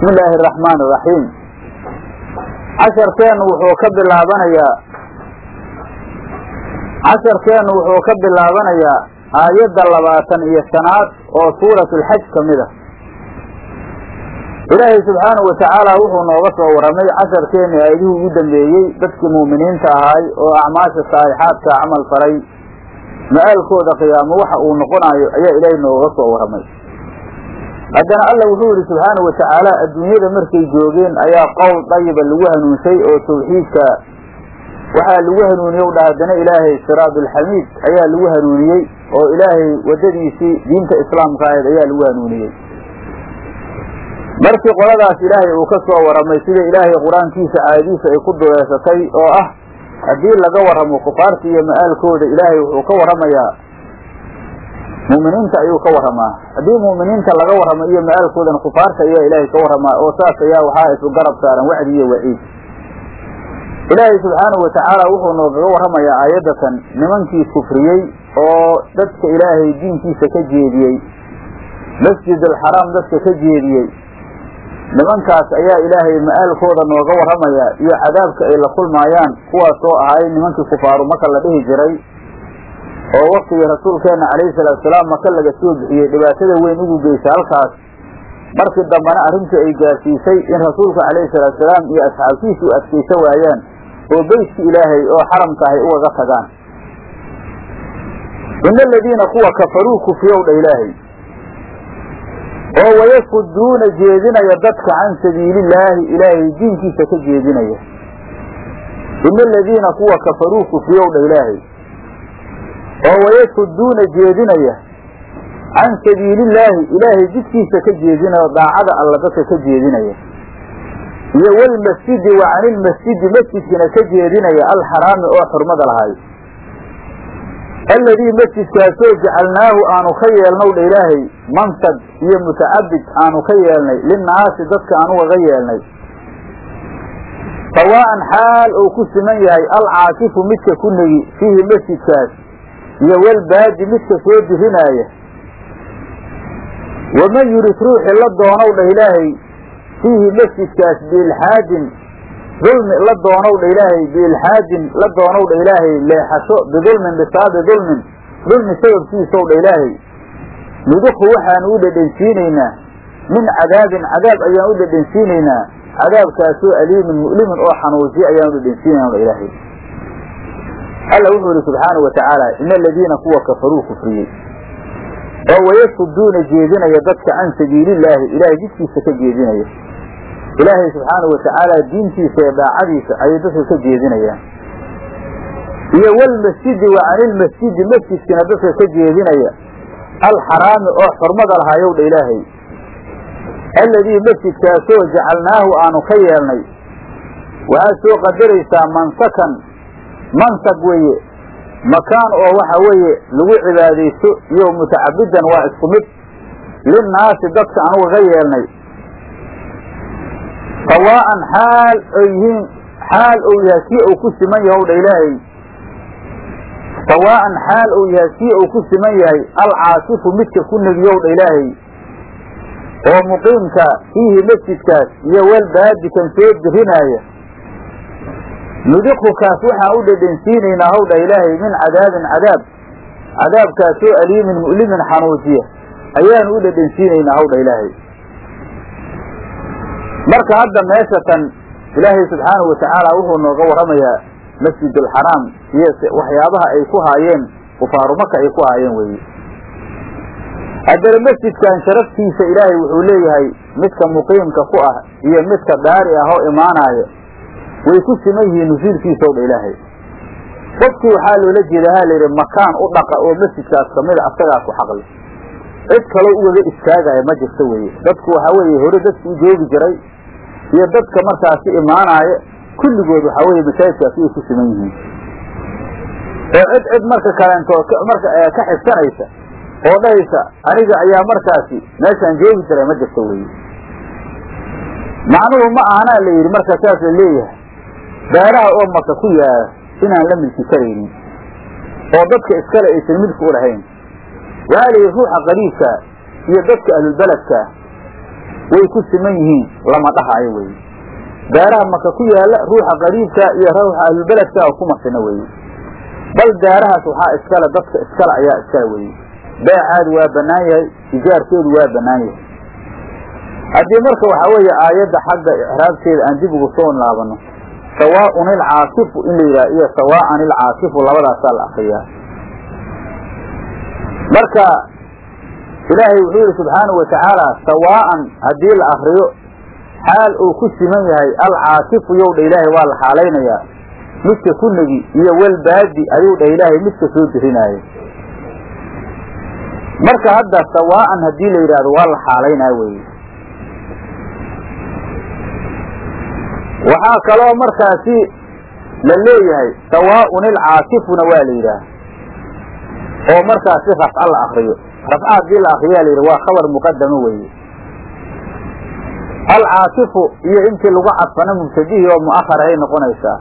bismi illaahi araxmaan iraxiim casharkeennu wuxuu ka bilaabanayaa casharkeennu wuxuu ka bilaabanayaa aayadda labaatan iyo shanaad oo suuratulxaj ka mid a ilaahay subxaanahu watacaala wuxuu nooga soo warramay casharkeenni aayadihii ugu dambeeyey dadkii muuminiinta ahaay oo acmaasha saalixaadka camal faray ma-aalkooda qiyaamo waxa uu noqonayo ayaa ilaahay nooga soo warramay haddana alla wuxuu yidhi subxaanahu watacaala adduunyada markay joogeen ayaa qowl dayiba lagu hanuunsay oo tawxiidka waxaa lagu hanuuniyey dha haddana ilaahay siraadulxamiid ayaa lagu hanuuniyey oo ilaahay waddadiisii diinta islaamka ahayd ayaa lagu hanuuniyey markii qoladaas ilaahay uu ka soo warramay sida ilaahay qur-aankiisa caadiisa ay ku duleesatay oo ah haddii laga warramo kufaarta iyo ma-aalkooda ilaahay wuxuu ka warramayaa mu'miniinta ayuu ka warramaa haddii mu'miniinta laga warramo iyo ma-aalkoodana kufaarta ayaa ilaahay ka warramaa oo saas ayaa waxaa isu garab saaran wacdi iyo waciid ilaahay subxaanahu watacaala wuxuu noogaga warramayaa aayaddatan nimankii kufriyey oo dadka ilaahay diinkiisa ka jeediyey masjid alxaraam dadka ka jeediyey nimankaas ayaa ilaahay ma-aalkooda nooga warramayaa iyo cadaabka ay la kulmaayaan kuwaasoo ahay nimankii kufaaru maka la dhihi jiray oo waktigii rasuulkeenna calayhi salaatusalaam maka laga soo bixiyey dhibaatada weyn ugu geysa halkaas markii dambena arrintii ay gaarsiisay in rasuulka calayhi salaatusalaam iyo asxaabtiisa u adkaysa waayaan oo beytka ilaahay oo xaramka ahay ugaga tagaan ina aladiina kuwa kafaruu kufriyow dha ilaahay oo wayasuduuna jeedinaya dadka can sabiilillaahi ilaahay diinkiisa ka jeedinaya ina aladiina kuwa kafaruu kufriyow dha ilaahay oo wayasuduuna jeedinaya can sabiilillaahi ilaahay jidkiisa ka jeedinaya daacada alla dadka ka jeedinaya iyo walmasjidi wa canilmasjidi masjidkina ka jeedinaya alxaraami oo xurmada lahay alladii masjidkaasoo jacalnaahu aanu ka yeelnow dha ilaahay mansad iyo mutacabid aanu ka yeelnay linnaasi dadka aan ugaga yeelnay sawaa'an xaal uu ku siman yahay alcaakifu midka ku negi fiihi masjidkaas iyo walbaadi midka soo dirinaaya waman yurid ruuxi la doonow dha ilaahay fiihi masjidkaas biilxaadin dulmi la doonow dha ilaahay biilxaadin la doonow dha ilaahay leexasho bidulmin bisaabi dulmin dulmi sababkiisow dha ilaahay nuduqhu waxaanu u dhedhensiinaynaa min cadaabin cadaab ayaan u dhedhensiinaynaa cadaabkaasoo aliimin mu'limin oo xanuujiya ayaan u dhedhensiinayna dha ilaahay alla wuxuu yihi subxaanau watacaala ina aladiina kuwa kafaruu kufriyey oo wayasuduuna jeedinaya dadka can sabiilillaahi ilaahay jidkiisa ka jeedinaya ilaahay subxaanahu watacaala diintiisa ee daacadiisa ayay dadka ka jeedinayaan iyo walmasjidi wa canilmasjidi masjidkina dadka ka jeedinaya alxaraami oo xurmada lahayow dha ilaahay alladii masjidkaasoo jacalnaahu aanu ka yeelnay waxaad soo qadaraysaa mansakan mansag weeye makaan oo waxa weeye lagu cibaadaysto iyo mutacabidan waa isku mid linnaasi dadka anugaga yeelnay sawaa'an xaal ay yihiin xaal uu yahay kii uu ku siman yahow dha ilaahay sawaa'an xaal uu yahay kii uu ku siman yahay alcaasifu midka ku negiyow dha ilaahay oo muqiimka fiihi masjidkaas iyo walbaadi kan soo dirinaaya nudiqhu kaas waxaan u dhedhensiinaynaa how dha ilaahay min cadaabin cadaab cadaabkaasoo aliimin mu'limin xanuujiya ayaanu u dhedhensiinaynaa how dha ilaahay marka hadda meesha tan ilaahay subxaanahu watacaala wuxuu nooga warramayaa masjidulxaraam iyo waxyaabaha ay ku haayeen kufaaru maka ay ku haayeen weeye haddana masjidkan sharaftiisa ilaahay wuxuu leeyahay midka muqiimka ku ah iyo midka daari ah oo imaanaya way ku siman yihiin nusuulkiisaw dha ilaahay qofkii waxaa loola jeeda ha layidhi makaan u dhaqa oo masjidkaas kamida asagaa ku xaqli cid kaloo ugaga istaagaya ma jirto weeye dadku waxaa weeye hore dadku u joogi jiray iyo dadka markaasi imaanaaya kulligood waxaa weeye masaajidkaasi way ku siman yihiin oo cid cid marka kaleentoo marka ka xigsanaysa oo dhahaysa aniga ayaa markaasi meeshaan joogi jiray ma jirto weeye macnuhu ma ahanaa la yidhi marka saas la leeyahay beeraha oo maka ku yaala inaan la milki karaynin oo dadka iskale aysan milki u lahayn waxaa la yidhi ruuxa qariibka iyo dadka ahlulbeledka way ku siman yihiin lama dhahayo weye daaraha maka ku yaala ruuxa qariibka iyo ruuxa ahlulbeledka kuma sina weye bal daarahaas waxaa iskale dadka iskale ayaa iskale weye beecaadu waa bannaan yahay ijaarkeedu waa bannaan yahay haddii marka waxaa weeye aayadda xagga icraabteeda aan dib ugu soo laabano sawaaun ilcaasifu in la yidhaha iyo sawaa'an ilcaasifu labadaasaa la akriyaa marka ilaahay wuxuu yidhi subxaanahu watacaala sawaa'an haddii la akriyo xaal uu ku siman yahay alcaasifu yow dha ilaahay waa la xaalaynayaa midka kunagi iyo walbaadi ayuu dhah ilaahay midka soo dirinaayo marka hadda sawaa'an haddii la yidhaahdo waa la xaalaynaya weye waxaa kaloo markaasi la leeyahay sawaa'un ilcaasifuna waa la yidhaah oo markaasi rafca la akriyo rafca haddii la akriyaa la yidhi waa khabar muqadamo weeye alcaasifu iyo intii lagu cadfana mubtadihii oo mu'ahar ay noqonaysaa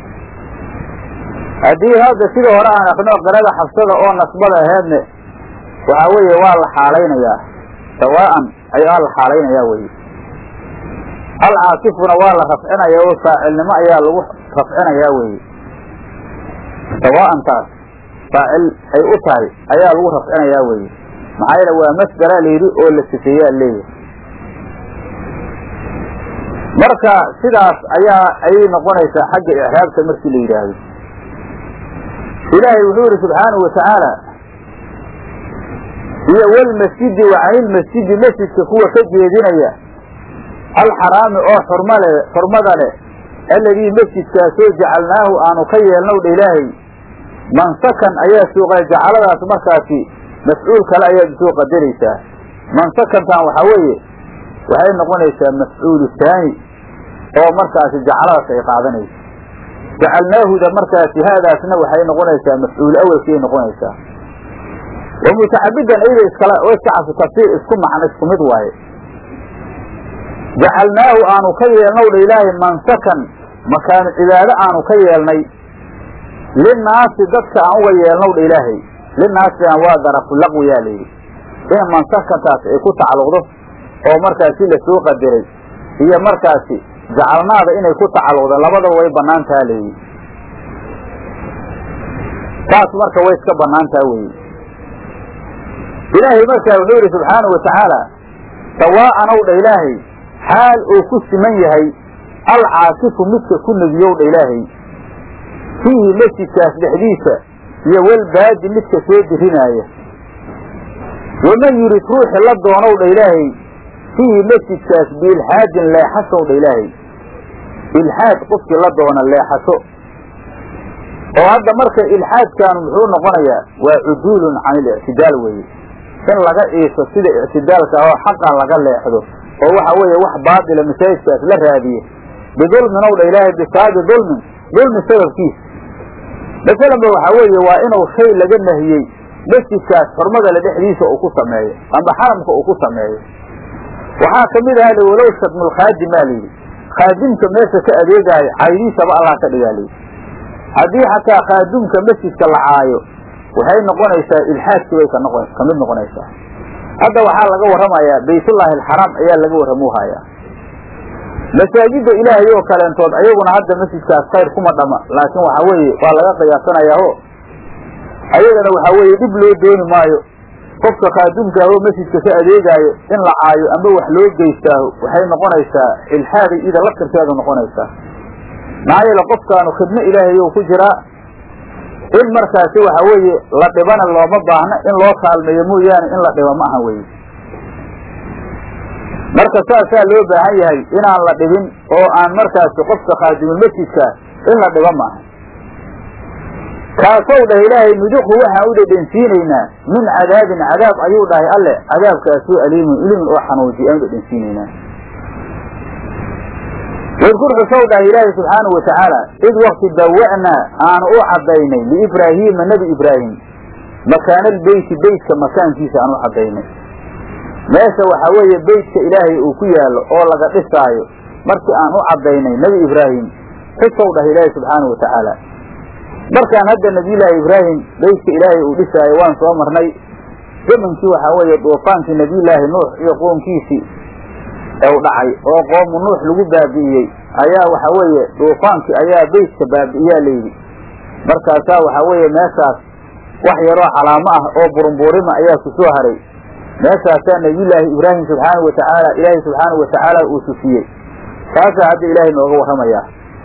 haddii hadda sida hore aan akno qirada xabsada oo nasbada aheedne waxaa weeye waa la xaalaynayaa sawaa'an ayaa la xaalaynayaa weye alcaasifuna waa la rafcinaya oo faacilnimo ayaa lagu rafcinayaa weye sawaa'an taas faacil ay u tahay ayaa lagu rafcinayaa weye maxaa yeele waa masdara layidhi oo la sifeeyaa leeyahay marka sidaas ayaa ayay noqonaysaa xagga icraabta markii la yidhaahdo ilaahay wuxuu yidhi subxaanahu watacaala iyo walmasjidi wa canilmasjidi masjidka kuwa ka jeedinaya alxaraami oo xurmale xurmada leh alladii masjidkaasoo jacalnaahu aanu ka yeelnow dha ilaahay mansakan ayaa suuqa jacaladaas markaasi mafcuul kale ayaad soo qadaraysaa mansakantan waxaa weeye waxay noqonaysaa mafcuulu taani oo markaasi jacaladaas ay qaadanayso jacalnaahuda markaasi haadaasna waxay noqonaysaa mafcuul awelkiay noqonaysaa wa mutacabidan iyada iskala iskacasu tafsiir isku macno isku mid waaye jacalnaahu aanu ka yeelnow dha ilaahay mansakan makaanu cibaado aanu ka yeelnay linnaasi dadka aan uga yeelnow dha ilaahay linnaasina waa darafu laqwiyaa layidhi in mansakantaas ay ku tacalluqdo oo markaasi lasoo qadiray iyo markaasi jacalnaada inay ku tacalluqdo labadaba way bannaan taha layidhi taas marka way iska bannaan taha weeye ilaahay markaa wuxuu yidhi subxaanahu watacaala sawaa'an ow dha ilaahay xaal uu ku siman yahay alcaasifu midka ku negiyow dha ilaahay fiihi masjidkaas dhexdiisa iyo walbaadi midka soo dirinaaya waman yurid ruuxi la doonow dha ilaahay fiihi masjidkaas biilxaadin leexashow dha ilaahay ilxaad qofkii la doona leexasho oo hadda marka ilxaadkaanu muxuu noqonayaa waa cuduulun can ilictidaal weeye in laga iiso sida ictidaalka oo xaqa laga leexdo oo waxa weeye wax baatila masaajidkaas la raadiye bidulmin ow dha ilaahay bisaabi dulmin dulmi sababkiisa masalanba waxaa weeye waa inuu shay laga nahiyey masjidkaas xurmada le dhexdiisa uu ku sameeyo amba xaramka uu ku sameeyo waxaa kamid aha li walow shadmulkhaadim baa layidhi khaadimka meesha ka adeegaayo caydiisaba allah ka dhigaa layidhi haddii xataa khaadumka masjidka la caayo waxay noqonaysaa ilxaadkii bay ka mid noqonaysaa hadda waxaa laga warramayaa baytullaahi alxaraam ayaa laga warramuu hayaa masaajidda ilaahay oo kaleentood ayaguna hadda masjidkaas khayr kuma dhama laakiin waxaa weeye waa laga qiyaasanayaa o ayagana waxaa weeye dhib loo dooni maayo qofka khaadumka ahoo masjidka ka adeegaayo in la caayo amba wax loo geystaaho waxay noqonaysaa ilxaaday ida laftirkeedu noqonaysaa maxaa yeele qofkaanu khidmo ilaahay ou ku jiraa in markaasi waxa weeye la dhibana looma baahna in loo kaalmeeyo mooyaane in la dhibo ma aha weye marka saasaa loo baahan yahay inaan la dhibin oo aan markaasi qofka khaadimulmasjidka in la dhibo maaha kaasow dhah ilaahay nuduqhu waxaan u dhedhensiinaynaa min cadaabin cadaab ayuu dhahay alle cadaabkaasoo aliimun ilimin oo xanuuji aan u dhedhensiinaynaa wadkur xusow dhahay ilaahay subxaanahu watacaala id wakti bawa'naa aanu u caddaynay liibraahiima nebi ibraahim makaanalbeyti beytka makaankiisa aan u caddaynay meesha waxaa weeye beytka ilaahay uu ku yaallo oo laga dhisaayo markii aan u caddaynay nebi ibraahim xusow dhahay ilaahay subxaanahu watacaala markaan hadda nebiyullaahi ibraahim beytka ilaahay uu dhisaayo waan soo marnay zamankii waxaa weeye duufaankii nebiyullaahi nuux iyo qoonkiisii ew dhacay oo qoomu nuux lagu baabi'iyey ayaa waxa weeye duufaankii ayaa beytka baabi'iyaa layidhi markaasaa waxa weeye meeshaas wax yaroo calaamo ah oo burunbuurima ayaa ku soo haray meeshaasaa nabiyullaahi ibraahim subxaanahu watacaala ilaahay subxaanahu watacaala uu tusiyey taasaa hadda ilaahay nooga warramayaa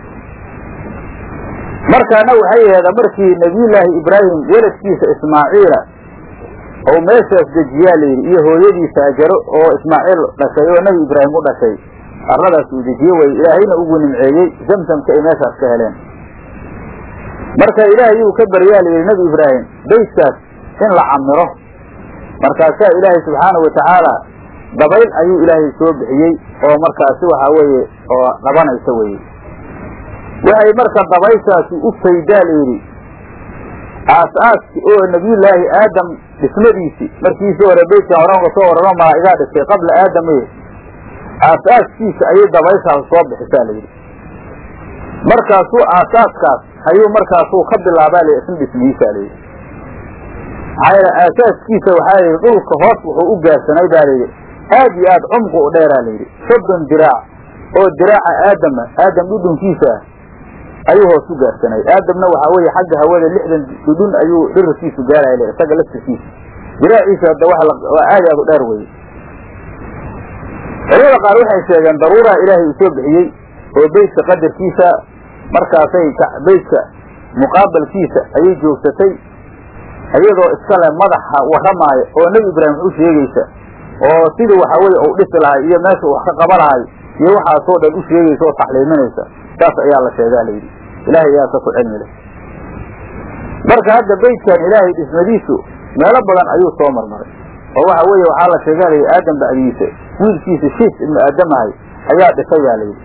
markaana waxay aheeda markii nabiyullaahi ibraahim weladkiisa ismaaciila ou meeshaas dejiyaa layidhi iyo hooyadiisa ajaro oo ismaaciil dhashay oo nebi ibraahim u dhashay arladaas uu dejiye weye ilaahayna ugu nimceeyey zamsamka ay meeshaas ka heleen marka ilaahay uu ka baryaa layidhi nebi ibraahim beytkaas in la camiro markaasaa ilaahay subxaanahu watacaala dabayl ayuu ilaahay soo bixiyey oo markaasi waxaa weeye oo dhabanaysa weye waxay marka dabayshaasi u faydaa layidhi aas-aaski oo nebiyullaahi aadam dhismadiisii markiisii hore beytkan horan uga soo warano malaa'igaa dhistay qabla aadame aas-aaskiisa ayay dabayshaas soo bixisaa layidhi markaasuu aasaaskaas ayuu markaasuu ka bilaabaa la isna dhismihiisaa layidhi maxaa yeele aasaaskiisa waxaa layidhi dhulka hoos wuxuu u gaarsanay baa layidhi aad iyo aad cumqu u dheeraa layidhi soddon diraac oo diraaca aadama aadam dhudhunkiisa ah ayuu hoos u gaarsanay aadamna waxaa weeye xagga hawada lixdan dhudhun ayuu dhirarkiisu gaaraya le isaga laftirkiisa diraaciisa hadda waa aad aad u dheer weye culamada qaar waxay sheegeen daruuraa ilaahay uu soo bixiyey oo beytka qadarkiisa markaasay beytka muqaabalkiisa ayay joogsatay iyadoo iskale madaxa warramaaya oo nebi ibraahim wax u sheegaysa oo sidii waxa weye uu dhisi lahay iyo meesha wax ka qaba lahay iyo waxaasoo dhan u sheegaysa oo taxliiminaysa saas ayaa la sheegaa layidhi ilaahay ayaa ka ku cilmi leh marka hadda beytkan ilaahay dhismadiisu meelo badan ayuu soo marmaray oo waxa weeye waxaa la sheegaa layidhi aadam bacdiisa wiilkiisa shiis ibnu aadamahay ayaa dhisayaa layidhi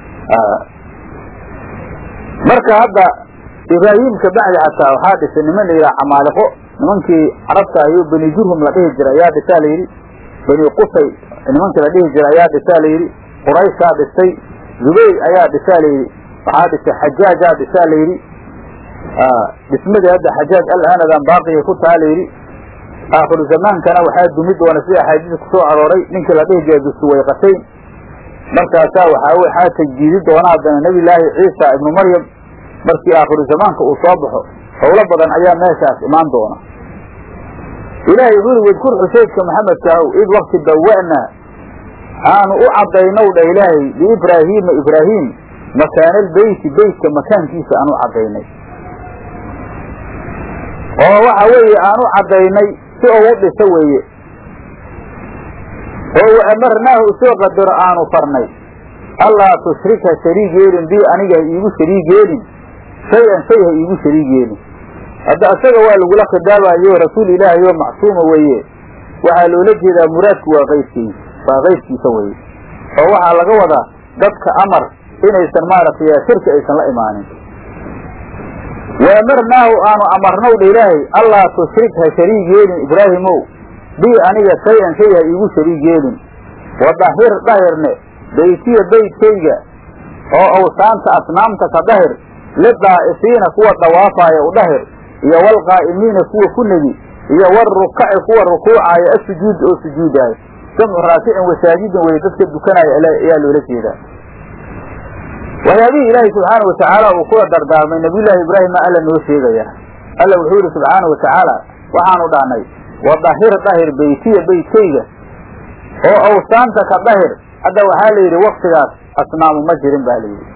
marka hadda ibraahim ka bacdi xataa waxaa dhisay niman la yidhaha camaaliqo nimankii carabta ayo beni jurhum la dhihi jira ayaa dhisaa layidhi beni qusay nimankii la dhihi jira ayaa dhisaa layidhi qurayshaa dhistay zubayr ayaa dhisaa layidhi waxaa dhisay xajaajaa dhisaa layidhi dhismadii hadda xajaaj alaanadan baaqiyay ku taha layidhi aakhiru zamaankana waxaa dumi doona sida axaadiis ku soo arooray ninkii la dhihi jira dusuwayqatayn markaasaa waxaa waxaa tajdiidi doona haddana nebillaahi ciisa ibnu maryam markii aakhiru zamaanka uu soo baxo howlo badan ayaa meeshaas imaan doona ilaahay wuxuu yidhi wadkur xuseydka maxamedka ahow id wakti bawa'na aanu u caddaynow dha ilaahay liibraahiima ibraahiim makaanalbeyti beytka makaankiisa aan u caddaynay oo waxa weeye aan u caddaynay si ou u dhiso weeye oo wa amarnaahu isoo qadaro aanu farnay allaa tushrika shariig yeelin bii aniga ha iigu shariig yeelin shay-an shay ha iigu shariig yeelin hadda isaga waa lagula khidaabayo rasuul ilaahay oo macsuuma weeye waxaa loola jeedaa muraadku waa qaybkiisa waa qaybkiisa weeye oo waxaa laga wadaa dadka amar inaysan maaragtay shirki aysan la imaanin wa amarnaahu aanu amarnow dha ilaahay allaa tushrik ha shariig yeelin ibraahimow bii aniga shay-an shay ha iigu shariig yeelin wadahir dhahirne beytiya beydkayga oo awsaanta asnaamta ka dahir lidaa'ifiina kuwa dawaafaaya u dhahir iyo walqaa'imiina kuwa ku negi iyo walrukaci kuwa rukuucaaya asujuud oo sujuudaayo jamcu raakicin wasaajidin weye dadka dukanaya ayaa loola jeedaa waxyaabihii ilaahay subxaana watacaala uu kula dardaarmay nabiyullaahi ibraahima alla noo sheegaya alla wuxuu yihi subxaana watacaala waxaanu dhahnay wadahir dahir beytiya beydkayga oo awsaanta ka dahir hadda waxaa la yidhi waktigaas asnaamu ma jirin ba la yidhi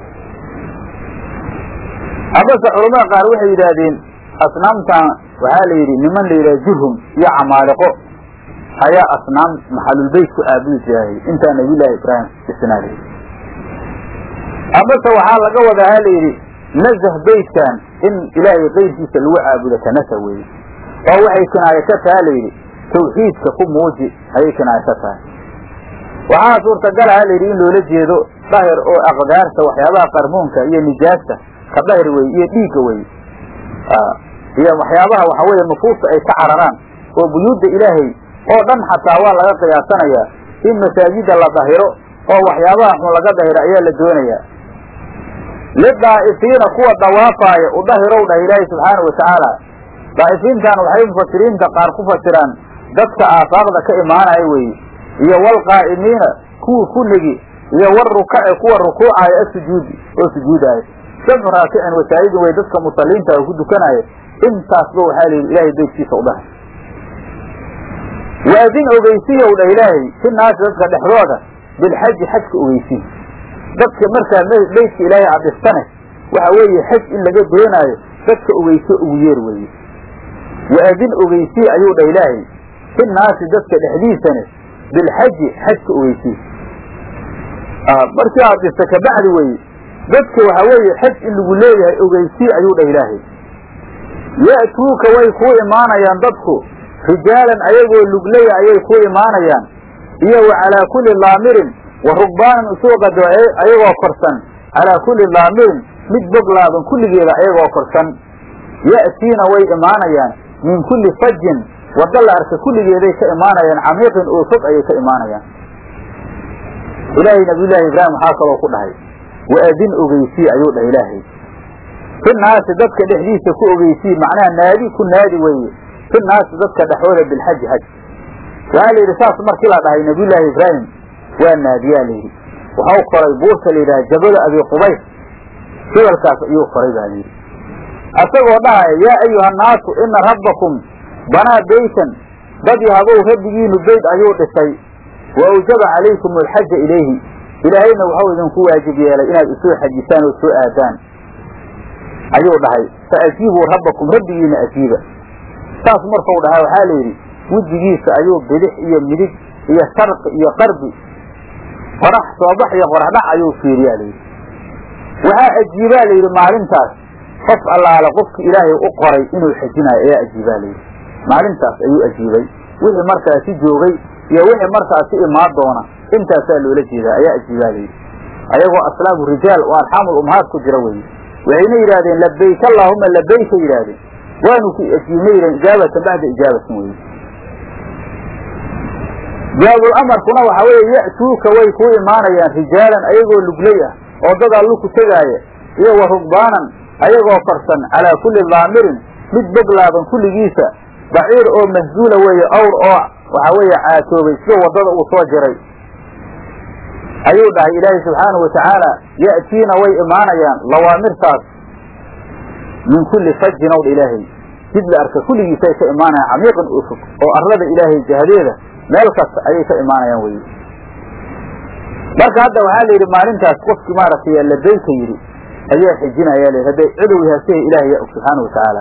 habase culamada qaar waxay yidhaahdeen asnaamtan waxaa la yidhi niman la yidhaha jurhum iyo camaaliqo ayaa asnaam maxalulbeyt ku aabudi jiray intaa nabiyullaahi ibraahim isnaada amase waxaa laga wadaa ha la yidhi nazah beytkan in ilaahay keyrkiisa lagu caabudo kanasa weeye oo waxay kinaayo ka taha la yidhi tawxiidka ku muuji ayay kinaayo ka tahay waxaa suurtagala ha la yidhi in loola jeedo dahir oo aqdaarta waxyaabaha qarmuunka iyo nijaasta ka dahir weye iyo dhiigga weye iyo waxyaabaha waxa weeye nufuusta ay ka cararaan oo buyuudda ilaahay oo dhan xataa waa laga qiyaasanayaa in masaajida la dahiro oo waxyaabaha xun laga dahiro ayaa la doonayaa lidaa'ifiina kuwa dawaafaaya u dahirow dhah ilaahay subxaana watacaala daa'ifiintan waxay mufasiriinta qaar ku fasiraan dadka aafaaqda ka imaanaya weeye iyo walqaa'imiina kuwii ku negi iyo war rukaci kuwa rukuucaya asujuudi oo sujuudaayo jamcu raakicin wasaa'idin way dadka musaliinta oo ku dukanaya intaasba waxaa layidhi ilaahay beydkiisa u dhahay waadin ogeysiyow dha ilaahay si naasi dadka dhexdooda bilxaji xajka ogeysiy dadka markaa beydka ilaahay cadistane waxa weeye xaj in laga doonaayo dadka ogeyso ugu yeer weeye waadin ogeysiy ayuu dha ilaahay si naasi dadka dhexdiisane bilxaji xajka ogeysiy markii cadista kabacdi weye dadka waxa weeye xaj in lagu leeyahay ogeysiy ayuu dhah ilaahay ya'tuuka way kuu imaanayaan dadku rijaalan ayagoo luglaya ayay ku imaanayaan iyo wa calaa kulli daamirin wa rugbaanan usuuqado ayagoo korsan calaa kulli daamirin mid boglaaban kulligeeda ayagoo korsan ya'tiina way imaanayaan min kulli fajin wadda la arka kulligeeday ka imaanayaan camiiqin oo fog ayay ka imaanayaan ilaahay nabiyullaahi ibraahim waxaa kaloo ku dhahay waadin ogeysii ayuu dhah ilaahay fi naasi dadka dhexdiisa ku ogeysii macnaha naadi ku naadi weeye fi naasi dadka dhexooda bilxaji xaj waxaa la yidhi saas markii la dhahay nabiyullaahi ibraahim waa naadiyaa layidhi waxau koray buurta la yidhaha jabala abi qubays gobolkaas ayuu koray baa layidhi asagoo dhahaya yaa ayuha annaasu ina rabbakum banaa beytan dad yahabow rabbigiinu beyd ayuu dhisay wa awjaba calaykum alxaja ilayhi ilaahayna waxau idinku waajib yeelay inaad isoo xajisaan oo soo aadaan ayuu dhahay fa ajiibuu rabbakum rabbigiina ajiiba saas markuu dhahay waxaa la yidhi wejigiisa ayuu bidix iyo midig iyo sharqi iyo qarbi qorax soobax iyo qoraxdhac ayuu fiiriyaa layidhi waxaa ajiibaa layidhi maalintaas qof allaale qofki ilaahay u qoray inuu xajinayo ayaa ajiibaa layidhi maalintaas ayuu ajiibay wixii markaasi joogay iyo wixii markaasi imaan doona intaasaa loola jeedaa ayaa ajiibaa layidhi ayagoo aslaabu rijaal oo arxaamul umhaad ku jira weye waxayna yidhahdeen labayk allaahuma labayka yidhaahdeen waanu ku ajiibna yidhaheen ijaabatan bacda ijaabatin weye jawaabul amarkuna waxa weeye ya'tuuka way kuu imaanayaan rijaalan ayagoo luglay ah oo dad allu ku tegaaya iyo wa rugbaanan ayagoo korsan calaa kulli daamirin mid boglaaban kulligiisa baciir oo mahzuula weeye awr oo waxa weeye caatoobay sida waddada uu soo jiray ayuu dhahay ilaahay subxaanahu watacaala ya'tiina way imaanayaan lawaamirtaas min kulli fajin owdha ilaahay jid la arka kulligiisay ka imaanayaan camiiqan oo fog oo arlada ilaahay jahadeeda meel kasta ayay ka imaanayaan weye marka hadda waxaa la yidhi maalintaas qofkii maaragtay labayka yidhi ayaa xijinaya la hadday cidow yahasehe ilahay ya og subxaana watacaala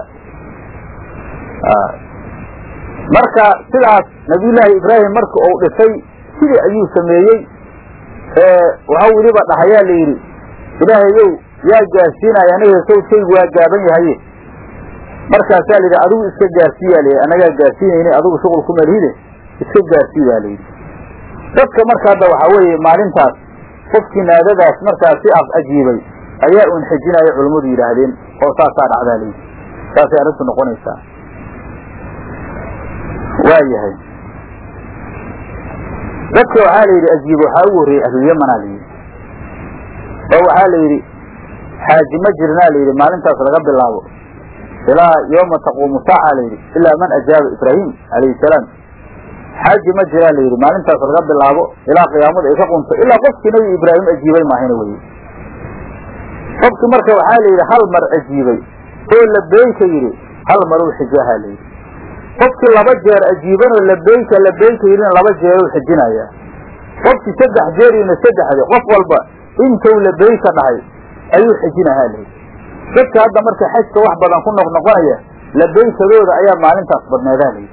marka sidaas nabiyullaahi ibraahim marka uu dhisay sidii ayuu sameeyey waxau weliba dhahayaa la yidhi ilaahayow yaa gaarsiinaya aniga sawdkaygu waa gaaban yahaye markaasaa layidhi adigu iska gaarsiiyaa layidhi annagaa gaarsiinayni adigu shuqul ku malhide iska gaarsii baa layidhi dadka marka hadda waxaa weeye maalintaas qofkii naadadaas markaas si af ajiibay ayaa uun xijinaya culammadu yidhaahdeen oo saasaa dhacdaa layidhi saasay arrintu noqonaysaa waa yahay dadka waxaa la yidhi ajiib waxaa ugu horreeyey ahlulyamanaa la yidhi oo waxaa la yidhi xaaji ma jirnaa la yidhi maalintaas laga bilaabo ilaa yooma taquumu saaca la yidhi ilaa man ajaaba ibraahim calayhi salaam xaaji ma jiraa la yidhi maalintaas laga bilaabo ilaa qiyaamada ay ka qunto ilaa qofkii nebi ibraahim ajiibay maahayna weye qofkii marka waxaa la yidhi hal mar ajiibay oo labeyka yidhi hal mar uu xijaaha la yidhi qofkii laba jeer ajiibanoo labeyka labeyka yidhina laba jeer u xijinayaa qofkii saddex jeer yidhina saddexde qof walba intuu labeyka dhahay ayuu xijinahaa layidhi dadka hadda marka xajka wax badan ku noqnoqonaya labeykadooda ayaa maalintaas badneedaa layidhi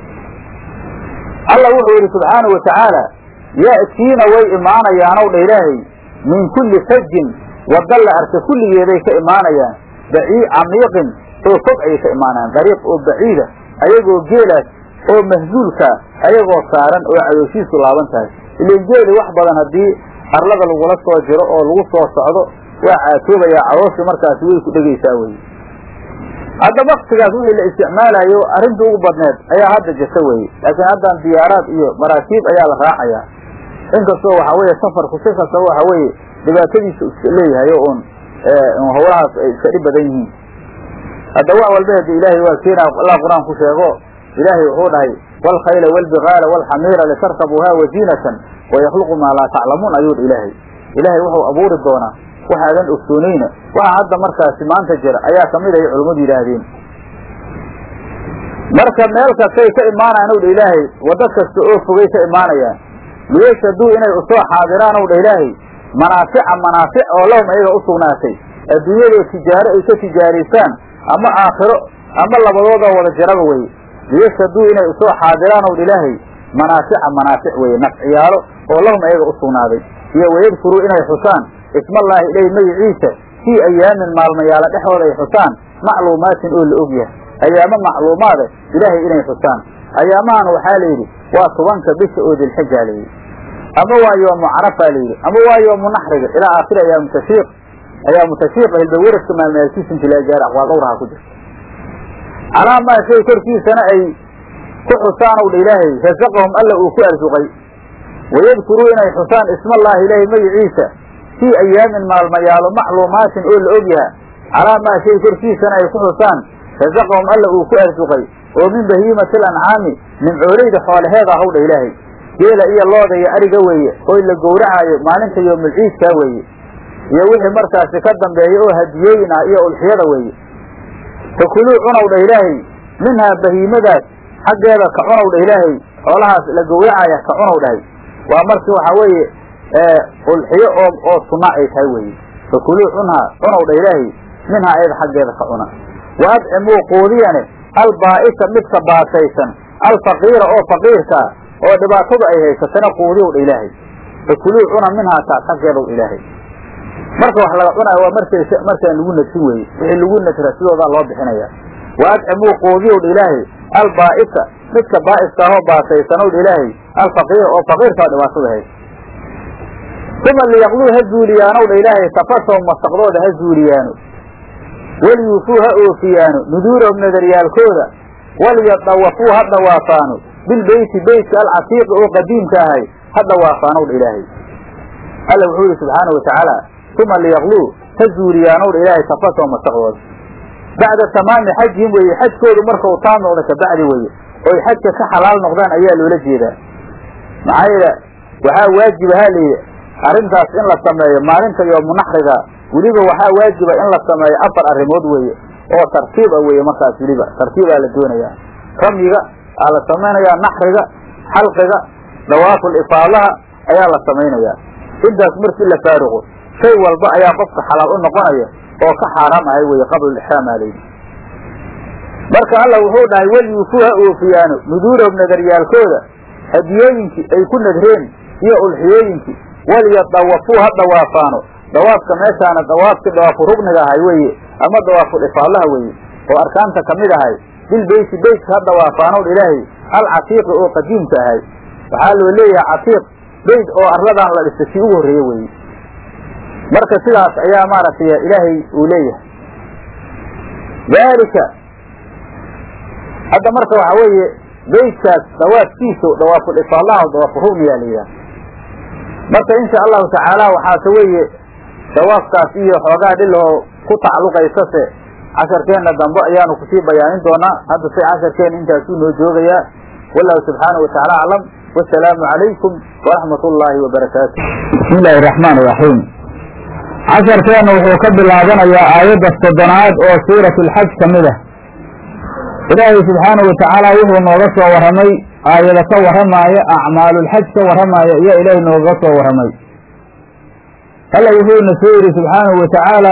alla wuxuu yidhi subxaanau watacaala ya'tiina way imaanayaanow dha ilaahay min kulli fajin wadda la arka kulligeeday ka imaanayaan bacii camiiqin oo fog ayay ka imaanayaan dariiq oo baciida ayagoo geelaas oo mahzuulkaa ayagoo saaran oo cadooshiisu laaban tahay ilan geeli wax badan haddii arlada lagula soo jiro oo lagu soo socdo waa caatoobayaa calooshii markaasi way ku dhegaysaa weye hadda waktigaas wixii la isticmaalayo arrinta ugu badneed ayaa hadda jirta weye laakiin haddan diyaaraad iyo maraakiib ayaa la raacayaa inkastoo waxaa weeye safarku si kastaba waxa weeye dhibaatadiisa iska leeyahay o un hawlahaas ay iska dhib badan yihiin hadda wax walba hade ilaahay waa keenaa allah qur-aan ku sheego ilaahay wuxuu dhahay waalkhayla waalbigaala waalxamiira litarkabuuha waziinatan wayakhluqu maa laa taclamuun ayuu dha ilaahay ilaahay wuxuu abuuri doonaa waxaadan ogsoonayna waxa hadda markaasi maanta jira ayaa kamid ay culummadu yidhaahdeen marka meel kastay ka imaanayaan ow dha ilaahay waddo kasta oo fogay ka imaanayaan liyashhaduu inay usoo xaadiraan ow dha ilaahay manaafica manaafic oo lahum ayaga u sugnaatay adduunyadoo tijaaro ay ka tijaaraysaan ama aakhiro ama labadooda wada jiraba weye liyashhaduu inay usoo xaadiraan ow dha ilaahay manaafica manaafic weye nafciyaalo oo lahum ayaga u sugnaaday iyo wayadkuruu inay xusaan ismallaahi ileyh magiciisa fii ayaamin maalmayaala dhexooda ay xusaan macluumaatin oo la og yahay ayaamo macluumaada ilaahay inay xusaan ayaamahan waxaa la yidhi waa tobanka bisha oo dilxijaa layidhi ama waa yoomu carafaa layidhi ama waa yoomu naxriga ilaa aakhiri ayaamu tashiiq ayaamu tashiiqa hilbaweradka maalmaalkiisa inti laga gaara aqwaal dhowraha ku jirta calaa maa shay korkiisana ay ku xusaan ow dha ilaahay rasaqahum alla uu ku arsuqay wayadkuruu inay xusaan ismallaahi ilaahay magiciisa fii ayaamin maalmayaalo macluumaatin oo la og yaha calaa maa shay korkiisana ay ku xusaan rasaqahum alla uu ku arsuqay oo min bahiimati alancaami nimcooleyda xoolaheeda ahow dha ilaahay geela iyo looda iyo ariga weeye oo la gowracaayo maalinta yoomulciidkaa weeye iyo wixii markaasi ka dambeeya oo hadiyooyin ah iyo ulxiyada weeye fakuluu cunow dha ilaahay minhaa bahiimadaas xaggeeda ka cunow dha ilaahay xoolahaas la gowracaya ka cunow dhahay waa markii waxaa weeye ulxiyo oo oo sunna ay tahay weeye fakuluu cunhaa cunow dha ilaahay minhaa ayada xaggeeda ka cuna wa adcimuu quudiyane albaa'isa midka baasaysan alfaqiira oo faqiirka ah oo dhibaatadu ay haysatana quudiyow dha ilaahay fakuluu cuna minhaa taas xaggeedaw ilaahay marka wax laga cunaayo waa markas markaan lagu nadsin weeye wixii lagu nadra sidoodaa loo bixinaya wa adcimuu quudiyow dha ilaahay albaa'isa midka baa'iska ahoo baasaysanow dha ilaahay alfaqiira oo faqiirka oo dhibaatada haysa uma liyaqluu ha zuuliyaanow dha ilaahay tafasahum masaqdooda ha zuuliyaano waliyuufuu ha oofiyaano nuduurahum nadaryaalkooda walyadawafuu ha dhawaafaano bilbeyti beytka alcatiiqi oo qadiimka ahay ha dhawaafaanow dha ilaahay alla wuxuu yihi subxaana wa tacaala uma liyaqluu ha zuuliyaanow dha ilaahay tafasahum masaqdooda bacda tamaami xajihim weeye xajkoodu markau taam noqda kabacdi weeye oy xajka ka xalaal noqdaan ayaa loola jeedaa maxaa yeele waxaa waajiba ha layidhi arrintaas in la sameeyo maalinta yoomu naxriga weliba waxaa waajiba in la sameeyo afar arrimood weeye oo tartiib a weeye markaas weliba tartiibaa la doonayaa ramyiga aa la samaynayaa naxriga xalqiga dawaaful ifaadaha ayaa la samaynayaa intaas markii la faaruqo shay walba ayaa qofka xalaal u noqonaya oo ka xaaraam ahay weye qablulixraam aa layidhi marka alla wuxuu dhahay walyuufuu ha oofiyaano nuduurahum nadaryaalkooda hadiyooyinkii ay ku nadreen iyo ulxiyooyinkii walyadawafuu ha dhawaafaano dawaafka meeshaana dawaafkii dawaafu rugniga ahay weeye ama dawaaful ifaadaha weeye oo arkaanta kamid ahay bilbeyti beytka ha dhawaafaanow ilaahay alcatiiqi oo qadiimka ahay waxaa loo leeyahay catiiq beyt oo arladan la dhistay kii ugu horreeye weeye marka sidaas ayaa maaragtay ilaahay uu leeyahay daalika hadda marka waxaa weeye beytkaas dawaafkiisa dawaaful ifaadaha o dawaafu rugniyaa la yidhaha marka insha allahu tacaala waxaase weeye dawaafkaas iyo xoogaa dhilahoo ku tacalluqaysase casharkeenna dambe ayaanu kusii bayaanin doonaa hadda say casharkeenna intaasuu noo joogayaa wallahu subxaanahu watacaala aclam wasalaamu calaykum waraxmat ullaahi wabarakaatu bismi illaahi raxmaan iraxiim casharkeenna wuxuu ka bilaabanayaa aayadda soddonaad oo suurat alxaj ka mid ah ilaahay subxaanahu watacaala wuxuu nooga soo warramay aayada ka warramaaya acmaalulxaj ka warramaaya iyo ilaahay nooga soo warramay alla wuxuuna soo yidhi subxaanahu watacaala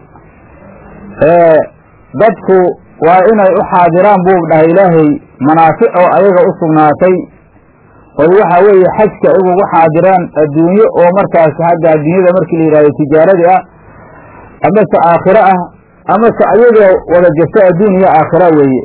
dadku waa inay u xaadiraan buu dhahay ilaahay manaafic oo ayaga u sugnaatay oy waxa weeye xajka igugu xaadiraan adduunyo oo markaas hadda adduunyada markii la yidhahdo tijaaradii ah amase aakhiro ah amase ayaga wada jirta adduun iyo aakhira weeye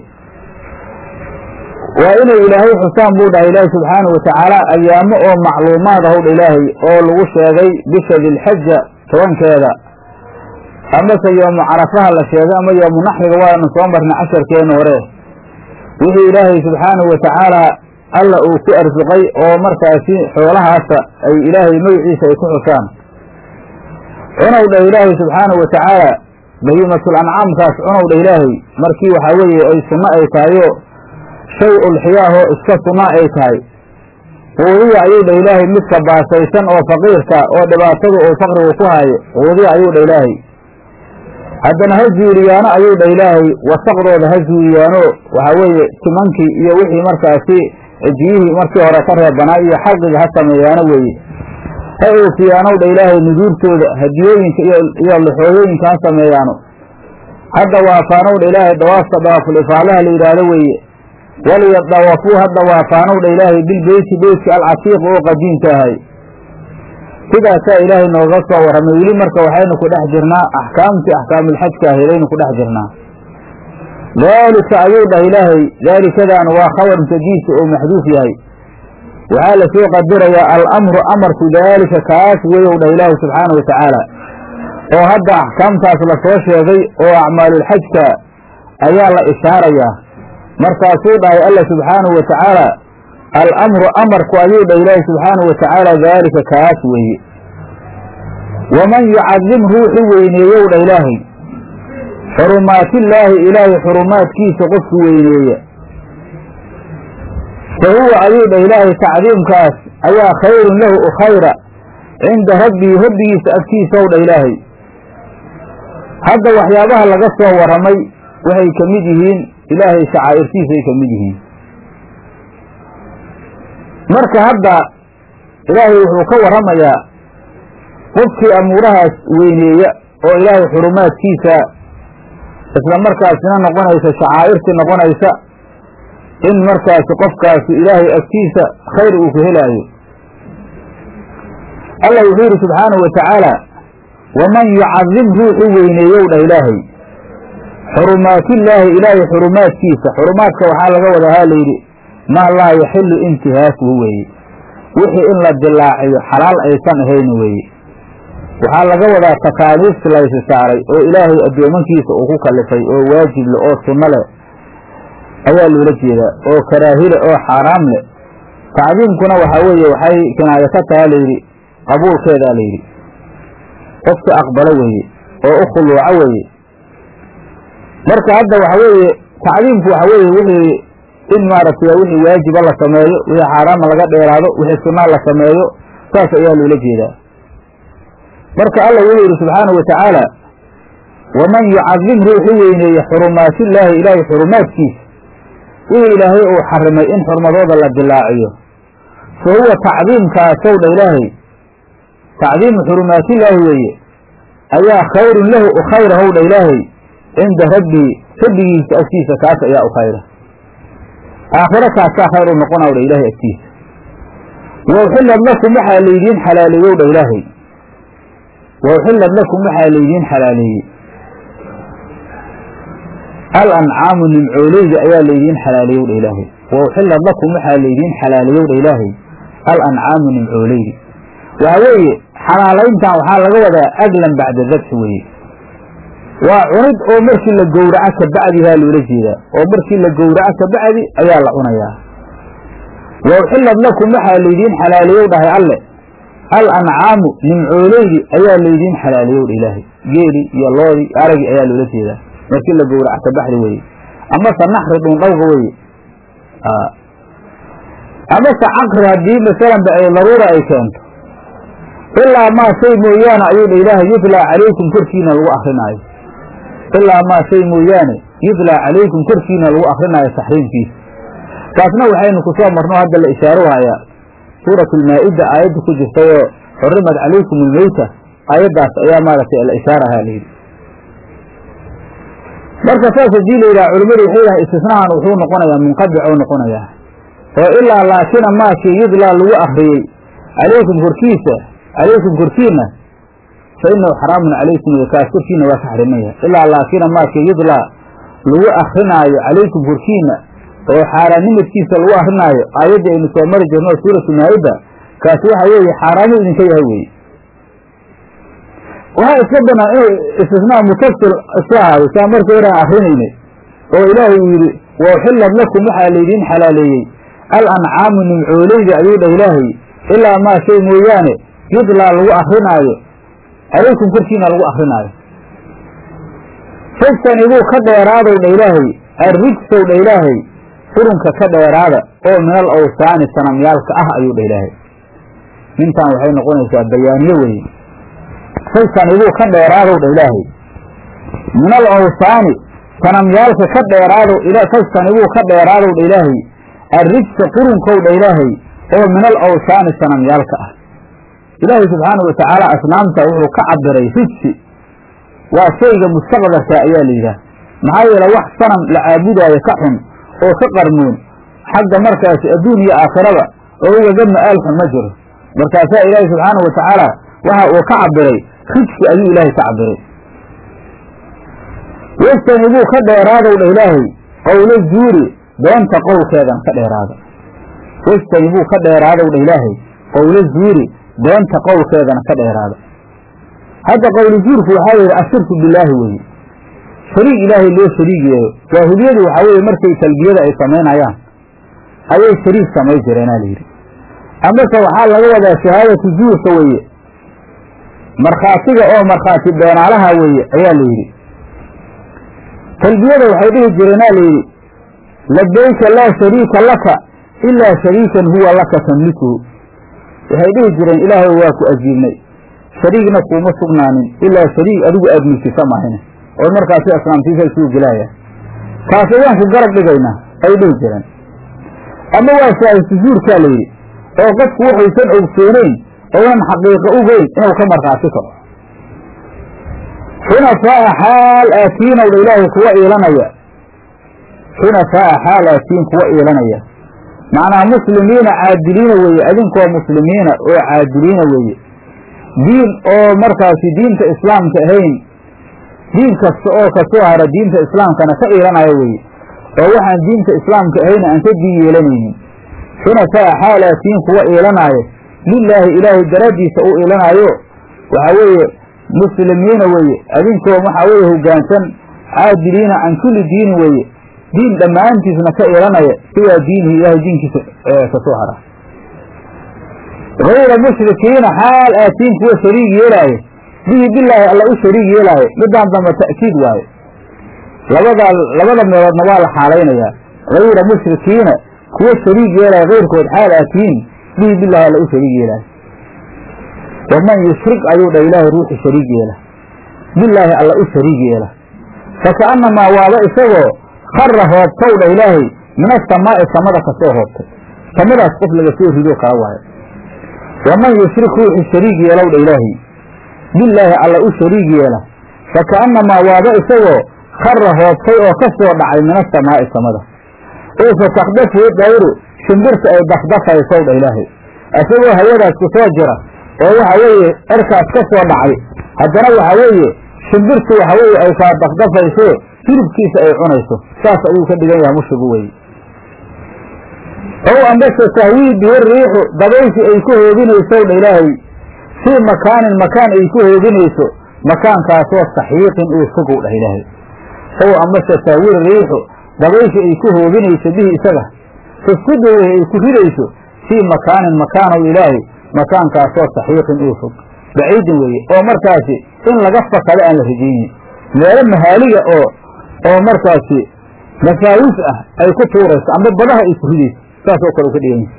waa inay ilaahay xusaan buu dhahay ilaahay subxaanahu watacaala ayaamo oo macluumaad ahow dha ilaahay oo lagu sheegay bisha dilxaja tobankeeda amase yoomu carafaha la sheegay ama yoomu naxriga waanu soo marnay casharkeena hore wixii ilaahay subxaanahu watacaala alla uu ku arsuqay oo markaasi xoolahaasa ay ilaahay magiciisa ay ku xusaan cunow dha ilaahay subxaanahu watacaala bahiimatul ancaamkaas cunow dha ilaahay markii waxaa weeye ay sunno ay tahayo shay ulxiyaahoo iska sunaa ay tahay quudiya ayuu dha ilaahay midka baasaysan oo faqiirka oo dhibaatada uu faqrigu ku haayo quudiya ayuu dha ilaahay haddana ha zuuliyaano ayuu dha ilaahay wasaqdooda ha zuuliyaano waxaa weeye timankii iyo wixii markaasi ejiyihii markii hore ka reebanaa iyo xalqiga ha sameeyaano weeye ha oofiyaanow dha ilaahay nuduurtooda hadiyooyinka iyo lixooyooyinka ha sameeyaano hadda waafaanow dha ilaahay dawaafka dawaaful ifaalaha la yidhaahdo weeye waliyadawafuu hadda waafaanow dha ilaahay bilbeyti beytka alcatiiq oo qadiimka ahay sidaasaa ilaahay nooga soo warramay weli marka waxaynu ku dhex jirnaa axkaamtii axkaamulxajka ahaydaynu ku dhex jirnaa daalika ayuu dhah ilaahay daalikadaanu waa khabar mutadiisa oo maxduuf yahay waxaa la soo qadirayaa alamru amarku daalika kaas weyow dhah ilaahay subxaana wa tacaala oo hadda axkaamtaas lasoo sheegay oo acmaalulxajka ayaa la ishaarayaa markaasuu dhahay alla subxaanahu wa tacaala alamru amarku ayuu dhah ilaahay subxaanahu wa tacaala daalika kaas weeye waman yucadim ruuxu weyneeyow dhah ilaahay xurumaatillaahi ilaahay xurumaadkiisa qofku weyneeya fa huwa ayuu dhah ilaahay tacdiimkaas ayaa khayrun lahu u khayra cinda rabbii rabbigiisa agtiisaw dhah ilaahay hadda waxyaabaha laga soo warramay waxay ka mid yihiin ilaahay shacaa'irtiisay ka mid yihiin marka hadda ilaahay wuxuu ka warramayaa qofkii amuurahaas weyneeya oo ilaahay xurumaadkiisa isla markaasina noqonaysa shacaa'irtii noqonaysa in markaasi qofkaasi ilaahay agtiisa khayr uu ka helaayo allah wuxuu yidhi subxaanahu wa tacaala waman yucadim ruuxu weyneeyow dhah ilaahay xurumaatillaahi ilaahay xurumaadkiisa xurumaadka waxaa laga wadahaa layidhi maa laa yaxilu intihaakuhu weeye wixii in la dilaaciyo xalaal aysan ahayn weeye waxaa laga wadaa takaaliifti laysi saaray oo ilaahay addoomankiisa uu ku kalifay oo waajib leh oo sunno leh ayaa loola jeedaa oo karaahile oo xaaraam leh tacdiimkuna waxaa weeye waxay kinaayo ka taha layidhi qabuulkeedaa layidhi qofka aqbalo weeye oo u khuluuco weeye marka hadda waxa weeye tacdiimku waxa weeye wixii in maaragtay wixii waajiba la sameeyo wixii xaaraama laga dheeraado wixii sunnaa la sameeyo saas ayaa loola jeedaa marka alla wuxuu yidhi subxaanahu wa tacaala waman yucadim ruuxu weyneeye xurumaatillaahi ilaahay xurumaadkiisa wixii ilaahay uu xarimay in xurmadooda la dilaaciyo fa huwa tacdiimkaasow dha ilaahay tacdiimu xurumaatillaahi weeye ayaa khayrun lahu u khayrahow dha ilaahay cinda rabbii rabbigiisa agtiisa kaas ayaa u khayra aakhiro kaasaa khayr u noqonaw dha ilaahay agtiisa wa uxillad lakum waxaa laydiin xalaaleeyow dha ilaahay wa uxillad lakum waxaa laydiin xalaaleeyey al ancaamu nimcooleyda ayaa laydiin xalaaleeyow dha ilaahay wa uxillad lakum waxaa laydiin xalaaleeyow dha ilaahay al ancaamu nimcooleydi waxa weeye xalaalayntan waxaa laga wadaa aglan bacda dabxi weeye waa cunid oo markii la gowraco kabacdihaa loola jeedaa oo markii la gowraco kabacdi ayaa la cunayaa wa uxillad lakum waxaa laydiin xalaaleeyow dhahay alle al ancaamu nimcooleydi ayaa laydiin xalaaleeyow dha ilaahay geeli iyo loodii aragii ayaa loola jeedaa markii la gowraco kabacdi weeye amase naxri dhundhawga weeye amase caqri haddii masalanba ay daruura ay keento ilaa maa shay mooyaane ayuu dha ilaahay yutlaa calaykum korkiina lagu akrinaayo ilaa maa shay mooyaane yutlaa calaykum korkiina lagu akrinaayo taxriimkiisa taasna waxaynu ku soo marno hadda la ishaaru hayaa suuratu lmaa-ida aayadda ku jirtay oo xurimat calaykum almeyta aayaddaas ayaa maaragtay la ishaarahaa layidhi marka saas haddii la yidhaha culimmadu waxay yidhaha istisnahan wuxuu noqonayaa munqadic oo noqonayaa oo ilaa laakina maakii yudlaa lagu akriyey calaykum korkiisa calaykum korkiina fa inahu xaraamun calaykum kaas korkiina waa ka xarimaya ilaa laakina maakii yudlaa lagu akrinaayo calaykum korkiina oo xaaraannimadkiisa lagu akrinaayo aayaddii aynu soo mari jirno suuratu maa-ida kaasi waxa weeye xaaraamu idinka yahay weye waxaa iska banaan inuu istisnaa mutasil iska ahaado saa marka horaan akrinaynay oo ilaahay uu yidhi wa uxillad lakum waxaa laydiin xalaaleeyey al ancaamu nimcooleyda ayuu dhah ilaahay ilaa maa shay mooyaane yudlaa lagu akrinaayo calaykum korkiina lagu akrinaayo fajtanibuu ka dheeraadow dha ilaahay arrijsow dha ilaahay qurunka ka dheeraada oo min al awsaani sanamyaalka ah ayuu dhah ilaahay mintaan waxay noqonaysaa bayaaniye weeye saysanibuu ka dheeraadow dha ilaahay min al awsaani sanamyaalka ka dheeraado saysanibuu ka dheeraadow dha ilaahay arrijsa qurunkow dha ilaahay oo min al awsaani sanamyaalka ah ilaahay subxaana wa tacaala asnaamta wuxuu ka cabiray rijsi waa shayga mustaqdarka ayaa la yidhaah maxaa yeele wax sanam la caabudaayo ka xun oo ka qarmoon xagga markaasi adduun iyo aakhiraba oo ugaga ma'aal xun ma jiro markaasaa ilaahay subxaana wa tacaala waxa uu ka cabiray rijsi ayuu ilaahay ka cabiray wastanibuu ka dheeraadow dha ilaahay qowlo zuuri beenta qowlkeedan ka dheeraada wastanibuu ka dheeraadow dha ilaahay qowlo zuuri beenta qowlkeedana ka dheeraada hadda qowli zuurku waxaa la yidhi ashirku bilaahi weeye shariig ilaahay loo shariig yeeyo jaahiliyadu waxaa weeye markay talbiyada ay samaynayaan ayay shariig samay jireenaa layidhi amase waxaa laga wadaa shahaadatu zuurka weeye markhaatiga oo markhaati beenaalaha weeye ayaa la yidhi talbiyada waxay dhihi jireenaa layidhi labayka laa shariika laka ilaa shariikan huwa laka tamlikuhu waxay dhihi jireen ilaahay waa ku ajiibnay shariigna kuuma sugnaanin ilaa shariig adigu aad milkisa mahine oo markaasi asnaamtiisa isuu gelaya taas ayaan ku garab dhigaynaa ay dhihi jireen ama waa shaahidtu zuurkaa la yidhi oo qofku waxaysan ogsooneyn oonan xaqiiqo ugeyn inuu ka markhaati kaco xunafaa'a xaal aatiin owdha ilaahay kuwa iilanaya xunafaa'a xaal aatiin kuwa iilanaya macnaha muslimiina caadiliina weeye adinkoo muslimiina oo caadiliina weeye diin oo markaasi diinta islaamka ahayn diin kasta oo kasoo hara diinta islaamkana ka iilanaya weeye oo waxaan diinta islaamka ahayn aan ka diin yeelanaynin xunafaa xaalaatiin kuwa iilanaayo lilaahi ilaahay daraaddiisa u iilanaayo waxaa weeye muslimiina weeye adinkoo waxaa weeye hoggaansan caadiliina can kulli diini weeye diin dhammaantiisna ka iilanaya sidaa diinihi ilaahay diinkiisa kasoo hara hayra mushrikiina xaal aatiin kuwa shariig yeelaayo bihi bilaahi alla u shariig yeelaayo midaan damba ta'kiid waayo labadaa labada meeloodna waa la xaalaynayaa hayra mushrikiina kuwa shariig yeelaayo kayrkood xaal aatiin bihi bilaahi alla u shariig yeelaayo waman yushrik ayuu dha ilaahay ruuxi shariig yeela bilaahi alla u shariig yeela faka'annamaa waaba isagoo khara hoobtow dha ilaahay min asamaa'i samada kasoo hoobtay samadaas qof laga soo rido kala waayo waman yushrik ruuxi shariig yeelow dha ilaahay bilaahi alla u shariig yeela faka'annamaa waaba isagoo khara hoobtay oo ka soo dhacay min asamaa'i samada oo fatakdafu dayru shimbirta ay dafdafaysow dha ilaahay isagoo hawadaas ku soo jira oo waxa weeye erkaas ka soo dhacay haddana waxa weeye shimbirtu waxa weeye ay kaa dafdafayso hilibkiisa ay cunayso saas ayuu ka dhigan yahay mushrigu weye ow ambase tahwii bihi riixu dabayshi ay ku hoobinaysow dha ilaahay fii makaanin makaan ay ku hoobinayso makaankaasoo saxiiqin uu fogow dhah ilaahay ow ambase tahwii riixu dabayshi ay ku hoobinayso bihi isaga fisidi wixi ay ku ridayso fii makaanin makaanow ilaahay makaankaasoo saxiiqin uu fog baciidin weeye oo markaasi in laga fakado aan la rajaynin meelo mahaaliga oo oo markaasi mafaawis ah ay ku tuurayso amba badaha ay ku ridayso saasoo kale u ka dhigan yahay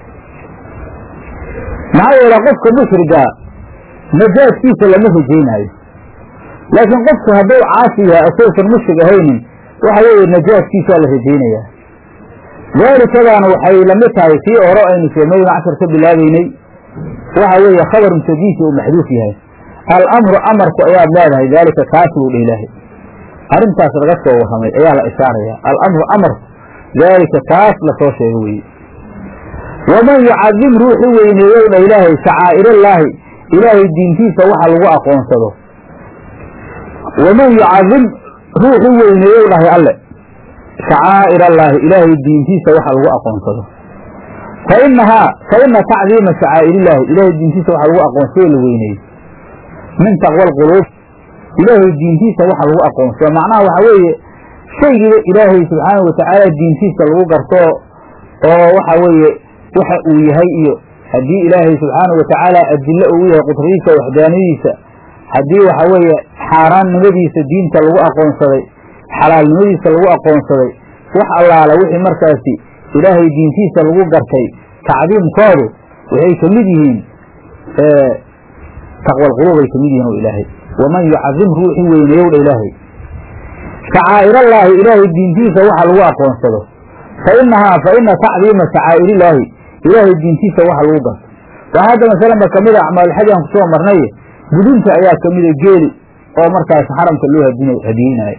maxaa yeele qofka mushrigaa najaadkiisa lama rajaynaayo laakiin qofku hadduu caasi yahay asaysan mushrig ahaynin waxa weeye najaadkiisaa la rajaynayaa daalikadaana waxay lamid tahay kii hore aynu sheegnay cashar ka bilaabeynay waxa weeye khabar mutadiisi uu maxduuf yahay alamru amarku ayaad leedahay daalika kaas buu dha ilaahay arrintaas laga soo warramay ayaa la ishaaraya alamru amarku daalika kaas lasoo sheego weye waman yucadim ruuxu weyneeyow dha ilaahay shacaa'irallaahi ilaahay diintiisa waxa lagu aqoonsado waman yucadim ruuxu weyneeyow dhahay alle shacaa'irallaahi ilaahay diintiisa waxa lagu aqoonsado fa inahaa fa ina tacdiima shacaa'irillaahi ilaahay diintiisa waxa lagu aqoonsado la weyneeyo min taqwa alquluub ilaahay diintiisa waxa lagu aqoonsado macnaha waxa weeye shaygiiba ilaahay subxaanau watacaala diintiisa lagu garto oo waxa weeye waxa uu yahay iyo haddii ilaahay subxaanau watacaala adilo uu yahay qudradiisa waxdaanadiisa haddii waxa weeye xaaraannimadiisa diinta lagu aqoonsaday xalaalnimadiisa lagu aqoonsaday wax allaala wixii markaasi ilaahay diintiisa lagu gartay tacdiimkoodu waxay ka mid yihiin taqwalquluubay ka mid yihiin o ilaahay waman yucadim ruuxii weyneeyow dha ilaahay shacaa'irallaahi ilaahay diintiisa waxa lagu aqoonsado fa inahaa fa ina tacdiima shacaa'irillaahi ilaahay diintiisa waxa lagu garto waa hadda masalanba kamid a acmaalxaj aan kusoo marnay gudunta ayaa kamida geeli oo markaas xaramka loo hadiyeynayo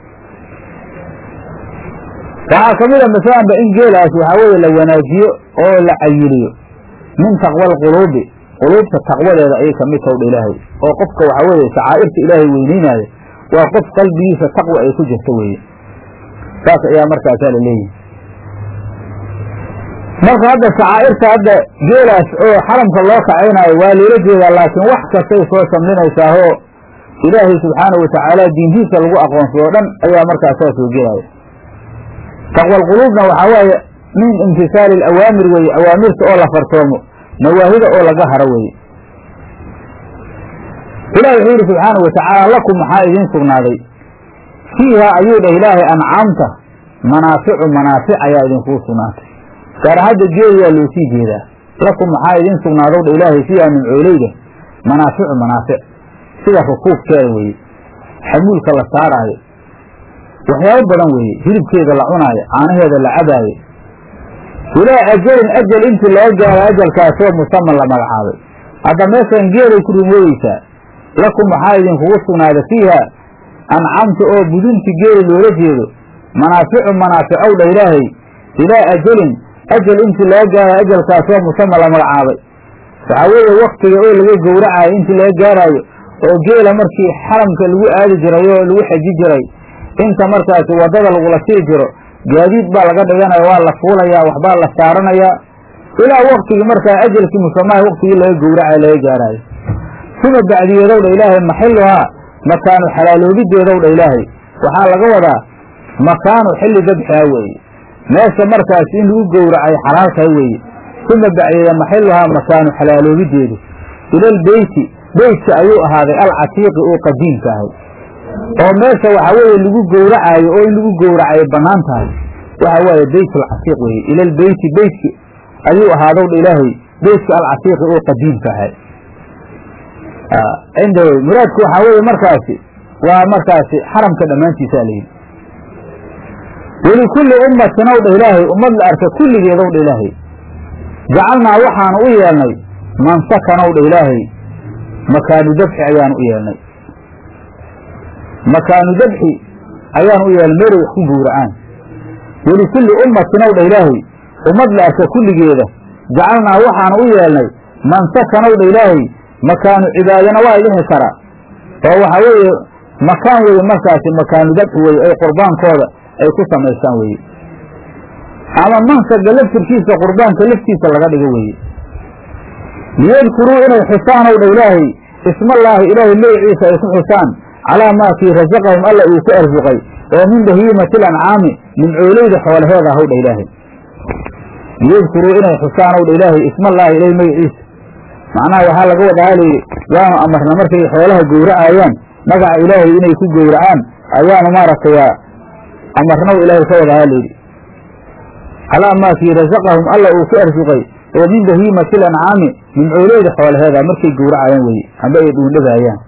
waxaa kamid a masalanba in geelaas waxaa weeye la wanaajiyo oo la cayiliyo min taqwa alquluubi quluubta taqwadeeda ayay kamid taw dha ilaahay oo qofka waxaa weeye shacaa'irta ilaahay weyneynaayo waa qof qalbigiisa taqwa ay ku jirta weeye saas ayaa markaasaa la leeyihi marka hadda shacaa'irta hadda geelaas oo xaramka loo kacaynaayo waa loola jeedaa laakiin wax kastay soo samlinaysaahoo ilaahay subxaanahu watacaala diintiisa lagu aqoonsado o dhan ayaa markaas saa soo gelaya taqwalquluubna waxaa waaye min imtisaali alawaamir weeye awaamirta oo la fartoomo nawaahida oo laga haro weeye ilahi wuxuu yidhi subxaanahu watacaala lakum maxaa idiin sugnaaday fiiha ayuu dhah ilaahay ancaamta manaaficu manaafic ayaa idinkuu sugnaatay gaar hadda geeliyaa loo sii jeedaa lakum maxaa idiin sugnaadow dha ilaahay fiiha nimcooleyda manaaficu manaafic sida rukuubkeeda weeye xamuulka la saaraayo waxyaabo badan weeye hilibkeeda la cunaayo caanaheeda la cabaayo ilaa ajalin ajal intii laga gaaro ajalkaasoo musaman la magacaabay hadda meeshan geelay ku rumoodeysaa lakum waxaa idinkugu sugnaada fiiha ancamta oo budunti geeli loola jeedo manaaficu manaaficow dha ilaahay ilaa ajalin ajal intii laga gaaro ajalkaasoo musaman la magacaabay waxaa weeye waktiga oo laga gowracayo intii laga gaaraayo oo geela markii xaramka lagu aadi jiray oo lagu xeji jiray inta markaasi waddada lagula sii jiro gaadiid baa laga dhiganaya waa la fuulayaa waxbaa la saaranayaa ilaa waktigii markaa ajalkii musamaha waktigii laga gowracayo laga gaaraayo suma bacdiyeedow dha ilaahay maxiluhaa makaanu xalaaloobideedow dha ilaahay waxaa laga wadaa makaanu xilli dabxiha weeye meesha markaasi in lagu gowracay xalaaltahay weeye suma bacdiyeeda maxiluhaa makaanu xalaaloobideedu ilalbeyti beytka ayuu ahaaday alcatiiqi oo qadiimka ahay oo meesha waxaa weeye lagu gowracaayo oo in lagu gowracayo bannaan tahay waxa waaye beyt alcatiiq weeye ilalbeyti beytki ayuu ahaadow dha ilaahay beytka alcatiiqi oo qadiimka ahay cinda muraadku waxaa weeye markaasi waa markaasi xaramka dhammaantiisaa layidhi welikulli ummatin ow dha ilaahay ummad la arka kulligeedow dha ilaahay jacalnaa waxaanu u yeelnay mansakanow dha ilaahay makaanu dabxi ayaanu u yeelnay makaanu dabxi ayaanu u yeelnay meelay wax ku gowracaan welikulli ummatin ow dha ilaahay ummad la arka kulligeeda jacalnaa waxaanu u yeelnay mansakanow dha ilaahay makaanu cibaadana waa dhihi kara oo waxaa weeye makaan weeye markaasi makaanu dabxi weeye ay qurbaankooda ay ku samaystaan weeye ama mansaga laftirkiisa qurbaanka laftiisa laga dhigo weeye liyadkuruu inay xusaan ow dha ilaahay ismallaahi ilaahay magiciisa ay ku xusaan calaa maa kii rasaqahum alla uu ku arsuqay oo min bahiimati lancaami nimcooleyda xoolaheeda ahow dha ilaahay liyadkuruu inay xusaan ow dha ilaahay ismallaahi ilaahay magiciisa macnaha waxaa laga wadaa layidhi waanu amarna markay xoolaha gowracayaan magaca ilaahay inay ku gowracaan ayaanu maaragtay amarnaw ilaahay ka wadaa layidhi calaa maa kii rasaqahum alla uu ku arsuqay oo min bahiimati lancaami nimcooleyda xoolaheeda markay gowracayaan weye amba ay dhuundhabaayaan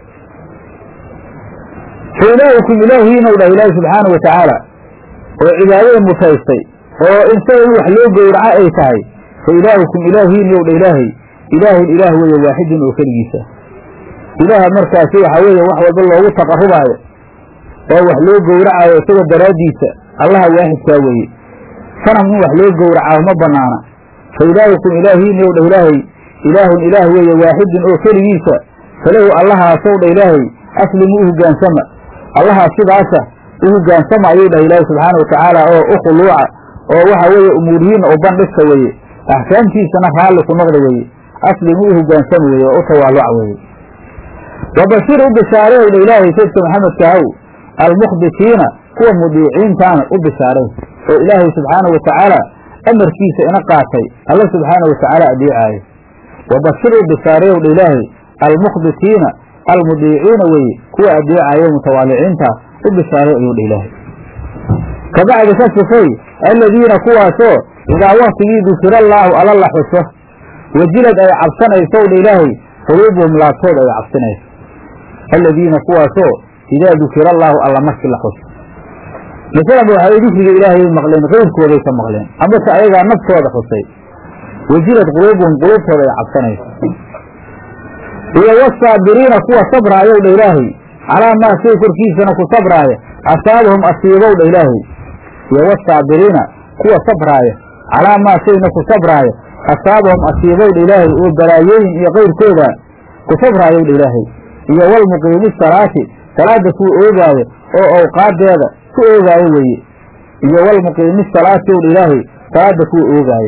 fa ilaahukum ilaahiinow dhah ilaahi subxaana wa tacaala oo cibaadada mutaystay oo insaga in wax loo gowraco ay tahay fa ilaahukum ilaahiinow dha ilaahay ilaahun ilaah weeye waaxidun oo keligiisa ilaaha markaasi waxaa weeye wax walba loogu taqarubaayo oo wax loo gowracayo isaga daraaddiisa allaha waaxidkaa weeye sanam in wax loo gowracaa ma banaana fa ilaahukum ilaahiinow dha ilaahay ilaahun ilaah weeye waaxidun oo keligiisa falahu allahaasow dha ilaahay aslimu u hogaansama allahaa sidaasa u hogaansama ayuu dhah ilaahay subxaana wa tacaala oo u khuluuca oo waxa weeye umuurihiinna u bandhigta weeye axkaamtiisana raalli ku noqda weeye aslimu u hogaansama weeye oo u tawaaluca weeye wabashir u bishaareyow dha ilaahay saydka maxamedka haw almukhbitiina kuwa mudiiciintaana u bishaaray oo ilaahay subxaana wa tacaala amarkiisa ina qaatay alla subxaana wa tacaala adeecaayo wabashir u bishaareyow dha ilaahay almukhbitiina almudiiciina weeye kuwa adeecaayo mutawaaliciinta u bishaaray ayuu dha ilaahay kabacdi ka sifay aladiina kuwaasoo idaa waktigii dukira allaahu alla la xuso wajilad ay cabsanaysow dha ilaahay quluubuhum laabtood ay cabsanayso aladiina kuwaasoo idaa dukira allaahu alla markii la xuso masalanba waxay dikriga ilaahay maqleen qeyrkooday ka maqleen amase ayagaa naftooda xusay wajilad quluubuhum quluubtooda ay cabsanayso iyo wasaabiriina kuwa sabraayow dha ilaahay calaa maa shay korkiisana ku sabraaya asaabahum asiibow dha ilaahay iyo wasaabiriina kuwa sabraaya calaa maa shayna ku sabraaya asaabahum asiibow dha ilaahay oo balaayooyin iyo qayrkooda ku sabraayow dha ilaahay iyo walmuqiimi salaati salaada kuwa oogaayo oo awqaadeeda ku oogaayo weeye iyo walmuqiimi salaati ow dha ilaahay salaada kuwa oogaayo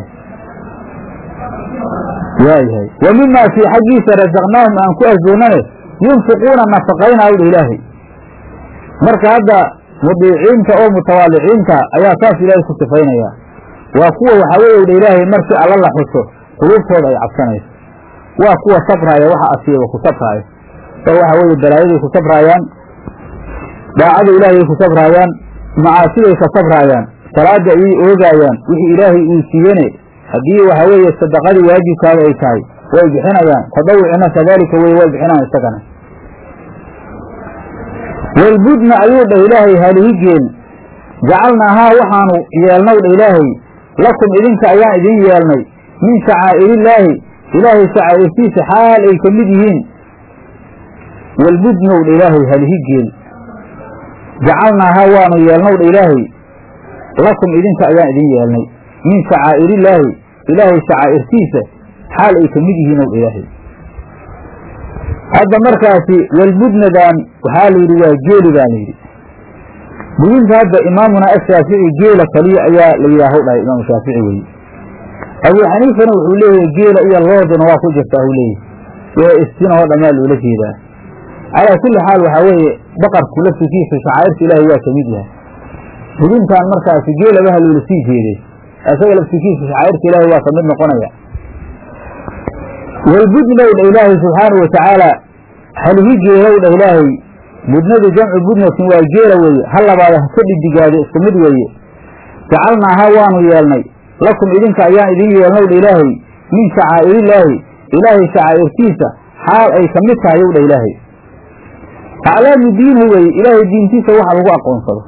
waayahay wa mimaa fii xaggiisa rasaqnaahum aan ku arsoonane yunfiquuna nafaqaynaayo dha ilaahay marka hadda mudiiciinta oo mutawaaliciinta ayaa saas ilaahay ku sifaynaya waa kuwa waxaa weeye dha ilaahay markii alla la xuso quluubtooda ay cabsanayso waa kuwa sabraaya waxa asiiba ku sabraayo oo waxa weeye balaayaday ku sabraayaan daacada ilaahay ku sabraayaan macaasiday ka sabraayaan salaada ayay oogaayaan wixii ilaahay uu siiyene haddii waxa weeye sadaqadii waajibkaada ay tahay way bixinayaan tadawucina kadaalika wey way bixinayaan isagana walbudna ayuu dhah ilaahay halihigeen jacalnaahaa waxaanu yeelnaw dha ilaahay lakum idinka ayaan idin yeelnay min shacaa'irillaahi ilaahay shacaa'irtiisa xaal ay ka mid yihiin walbudnow dha ilaahay halihigeen jacalnaahaa waanu yeelnaw dha ilaahay lakum idinka ayaan idin yeelnay min shacaa'irillaahi ilaahay shacaa'irtiisa xaal ay ka mid yihiin ow dha ilaahay hadda markaasi walbudnadan waxaa la yidhi waa geeli baa la yidhi budinta hadda imaamuna ashaafici geela kaliya ayaa la yidhaahu dhahay imaamu shaafici weye abuu xaniifana wuxuu leeyahay geela iyo looduna waa ku jirtaa uu leeyahy ee istinahoo dhammaa loola jeedaa calaa kulli xaal waxaa weeye baqarku laftikiisa shacaa'irta ilaahay waa ka mid yahay budintan markaasi geelabaha loola sii jeeday isaga laftikiisa shacaa'irta ilaahay waa ka mid noqonaya walbudnow dha ilaahay subxaanau watacaala halihi geelow dha ilaahay budnadu jamcu budnatin waa geela weeye ha labaada ha ka dhidigaado isku mid weeye jacalnaaha waanu yeelnay lakum idinka ayaan idin yeelnow dha ilaahay min shacaa'irillaahi ilaahay shacaa'irtiisa xaal ay ka mid tahay ow dha ilaahay aclaamu diinhu weeye ilaahay diintiisa waxa lagu aqoonsado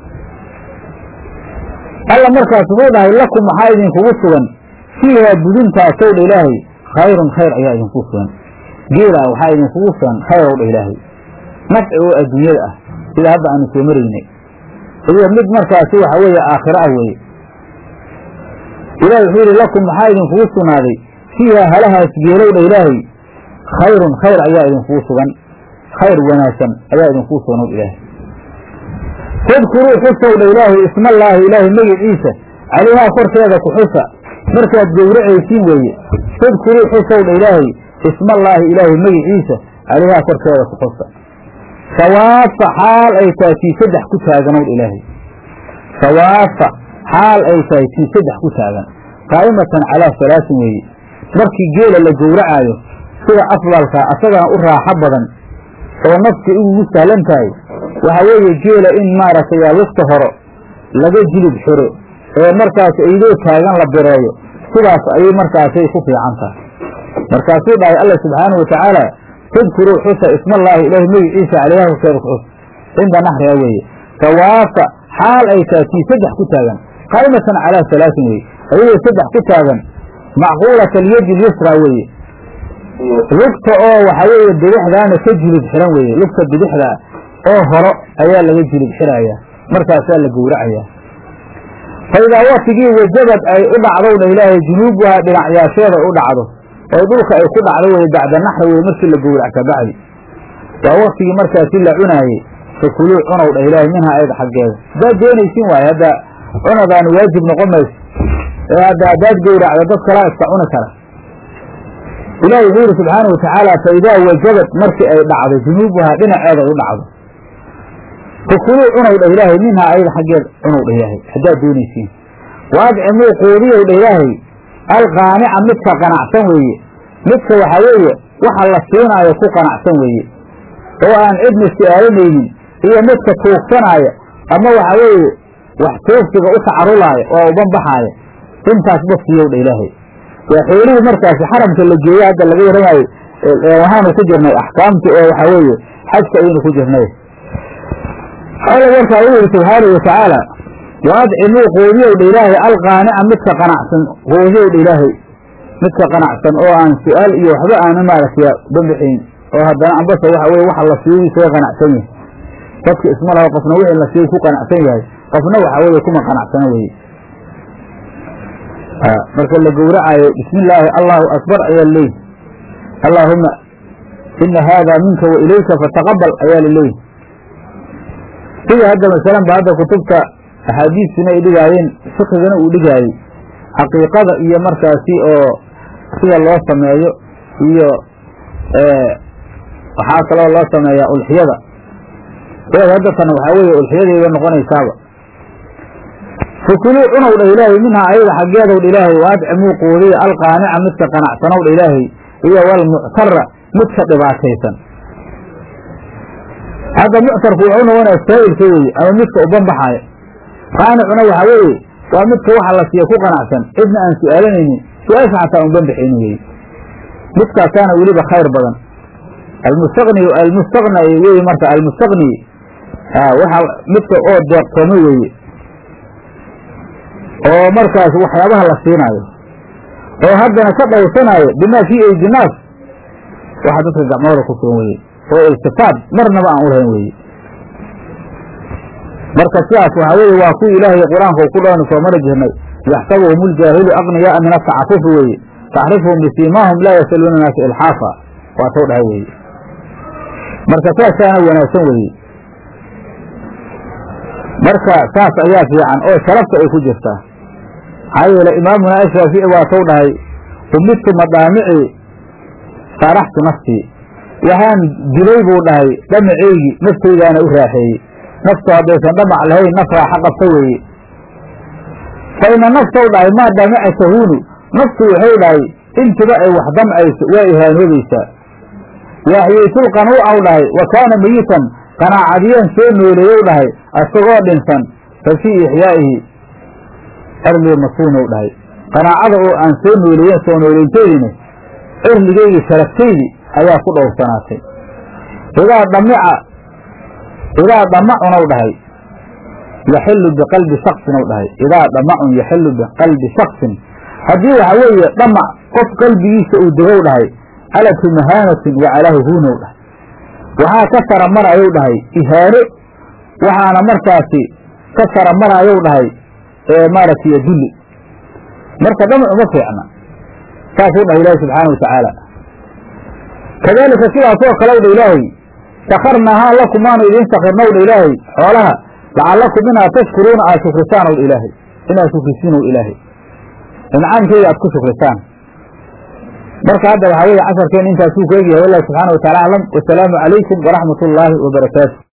alla markaas wuxuu dhahay lakum maxaa idinkugu sugan fiihaa budintaasow dha ilaahay khayrun khayr ayaa idinku sugan geela waxaa idinkugu sugan khayr ow dha ilaahay nafci oo adduunyada ah sida hadda aanu soo maraynay iyo mid markaasi waxa weeye aakhiro ah weeye ilahi wuxuu yidhi lakum maxaa idinkugu sugnaaday fiihaa halahaas geelow dha ilaahay khayrun khayr ayaa idinkugu sugan khayr wanaagsan ayaa idinkugu sugan ow ilaahay fadkuruu xusow dha ilaahay ismallaahi ilaahay magiciisa calayhaa korkeeda ku xusa markaad gowracaysiin weeye fadkuruu xusow dha ilaahay ismallaahi ilaahay magiciisa calayhaa korkeeda ku xusa sawaafa xaal ay tahay tii saddex ku taaganow dha ilaahay sawaafa xaal ay tahay tii saddex ku taagan qaa'imatan calaa salaasin weeye markii geela la gowracaayo sida afdalka asagana u raaxo badan oo nafsi ugu sahlan tahay waxa weeye geela in maaragtay lugta horo laga jilib xiro ee markaas aydoo taagan la bireeyo sidaas ayay markaasay ku fiican tahay markaasuu dhahay alla subxaanau watacaala fadkuruu xusa ismallaahi ilaahay magiciisa calayha horkeeda ku xus cinda naxriha weeye sawaafa xaal ay tahay tii saddex ku taagan qaa'imatan calaa salaasin weye ayadoo saddex ku taagan macquulata alyadi lyusra weeye lugta oo waxaa weeye bidixdaana ka jilib xiran weeye lugta bidixda oo horo ayaa laga jilib xirayaa markaasaa la gowracayaa fa idaa waktigii wajabad ay u dhacdow dha ilaahay junuubuhaa dhinacyaasheeda u dhacdo oo dhulka ay ku dhacdo weye bacda naxri weye markii la gowrac ka bacdi waa waktigii markaasi la cunaayey fakuluu cunow dha ilaahay minhaa ayada xaggeeda haddaad doonaysin waaye hadda cunadaani waajib noqon mayso ee hadda haddaad gowracdo dad kalaa iska cuni kara ilahi wuxuu yidhi subxaana watacaala fa idaa wajabad markii ay dhacdo junuubuhaa dhinaceeda u dhacdo fakuluu cunow dha ilaahay minhaa ayada xaggeeda cunow dha ilaahay haddaad doonaysiin wa adcimuu quudiyow dha ilaahay alqaanica midka qanacsan weeye midka waxaa weeye waxa la siinaayo ku qanacsan weeye oo aan cidna su-aalanaynin iyo midka tuugsanaayo ama waxaa weeye wax toogsiga u tacarulaayo oo ubanbaxaaya intaas basiiyow dha ilaahay waa xoolihii markaasi xaramka la geeye hadda laga waramayo waxaanu ku jirnay axkaamti oo waxaa weeye xajka ayaynu ku jirnay alla markaa u yihi subxaanau watacaala waadcimuu quudiyow dha ilaahay alqaanica midka qanacsan quudiyow dha ilaahay midka qanacsan oo aan su-aal iyo waxba aana maaragtay bambixayn oo haddana ambase waxa weye waxa la siiyo isaga qanacsan yahay dadka isma laho qofna wixii la siiyo ku qanacsan yahay qofna waxa weeye kuma qanacsana weye marka la gowracayo bismi illaahi allahu akbar ayaa laleeyihi allaahuma ina haada minka wa ilayka fataqabal ayaa laleeyihi sida hadda masalan ba hadda kutubta axaadiistina ay dhigaayeen fikigana uu dhigaayey xaqiiqada iyo markaasi oo sida loo sameeyo iyo waxaa kaloo loo sameeyaa ulxiyada eed hadda tan waxaa weeye ulxiyadayba noqonaysaaba fakuluu cunow dha ilaahay minhaa ayada xaggeedow dha ilaahay waadcimuu quudiya alqaanica midka qanacsanow dha ilaahay iyo walmuctara midka dhibaataysan hadda muctarku wuxuu noqonaya saa'ilka weeye ama midka ubanbaxaaya qaanicuna waxaa weeye waa midka waxa la siiya ku qanacsan cidna aan su-aalanaynin su-aasha xataa un banbaxayni weye midkaasaana weliba khayr badan almustaqni almustaqna weye marka almustaqni waxa midka oo deeqtoomo weeye oo markaas waxyaabaha la siinaayo oo haddana ka dhowrsanaayo bimaa fii aydi naas waxa dadka gacmooda ku sugan weye oo iltifaad marnaba aan u lahayn weye marka sidaas waxaa weeye waa kuwii ilaahay qur-aanka u ku dhawaynu soo mari jirnay yaxsabuhum uljaahilu aqniyaaa min atacafufi weeye taxrifuhum bisiimaahum laa yasaluuna naasa ilxaafa waa taw dhahay weeye marka saasaana wanaagsan weeye marka saas ayaa fiican oo sharafta ay ku jirtaa maxaa yeele imaamuna ashaafici waa taw dhahay umidtu madaamici saaraxtu naftii waxaan dilay buu dhahay dhamaceygii naftaydaana u raaxeeyey naftu haddaysan dhamac lahayn naf raaxa qabta weeye fa ina naftow dhahay maa dhamaca tahuunu naftu waxay dhahay intiba ay wax damcayso waa ihaanoobaysaa waaxyeytul qanuucaw dhahay wa kaana meyitan qanaacadiyeen soo nooleeyow dhahay asagoo dhinsan fa fii ixyaa'ihi cirlii masuunow dhahay qanaacada oo aan soo nooleeyen soo nooleynteediina cirligeydii sharaftaydi ayaa ku dhowrsanaatay idaa dhamica idaa damacunow dhahay yaxilu biqalbi shaksin ow dhahay idaa dhamacun yaxilu biqalbi shaksin haddii waxa weeye dhamac qof qalbigiisa uu degow dhahay calatu mahaanatin wa calaahu huunow dhahay waxaa ka sara marayow dhahay ihaano waxaana markaasi ka sara marayow dhahay maaragtay dulli marka dhamac uma fiicna saasuu dhahay ilaahi subxaana watacaala kadaalika sidaasoo kalew dha ilaahay sakarnaahaa lakum waanu idiin sakirnow dha ilaahay xoolaha lacallakum inaad tashkuruuna aad shukrisaan ow dha ilaahay inaad shukrisiin ow ilaahay incaamkeeda aad ku shukrisaan marka hadda waxaa weeye casharkeen intaasuu ku egyahay wallahi subxaana wa tacala aclam wasalaamu calaykum waraxmat ullaahi wabarakaatu